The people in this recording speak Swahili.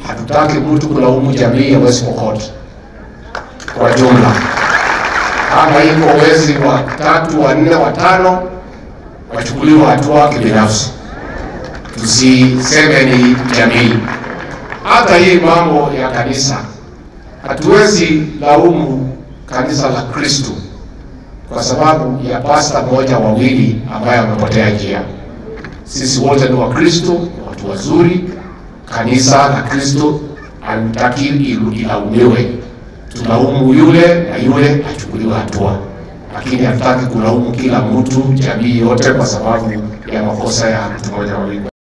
hatutaki mtu kulaumu jamii ya West Pokot kwa jumla. Kama iko wezi wa tatu, wa nne, wa tano, wachukuliwe hatua kibinafsi, tusiseme ni jamii. Hata hii mambo ya kanisa, hatuwezi laumu kanisa la Kristo kwa sababu ya pasta mmoja wawili ambaye wamepotea njia. Sisi wote ni Wakristo, ni watu wazuri. Kanisa la Kristo halitaki ilaumiwe, tulaumu yule na yule achukuliwe hatua, lakini hatutaki kulaumu kila mtu, jamii yote, kwa sababu ya makosa ya mtu mmoja wawili.